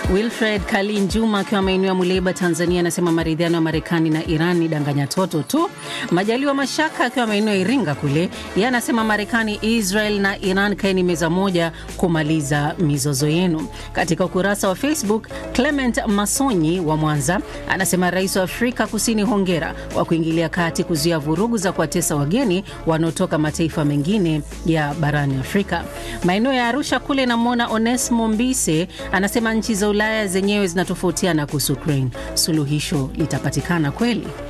Wilfred Kalin Juma akiwa maeneo ya Muleba, Tanzania, anasema maridhiano ya Marekani na Iran ni danganya toto tu. Majaliwa Mashaka akiwa maeneo ya Iringa kule, yeye anasema Marekani, Israel na Iran kaeni meza moja kumaliza mizozo yenu. Katika ukurasa wa Facebook, Clement Masonyi wa Mwanza anasema rais wa Afrika Kusini, hongera kwa kuingilia kati kuzuia vurugu za kuwatesa wageni wanaotoka mataifa mengine ya barani Afrika. Maeneo ya Arusha kule, namwona Onesmo Mbise anasema nchi za Ulaya zenyewe zinatofautiana kuhusu Ukraine, suluhisho litapatikana kweli?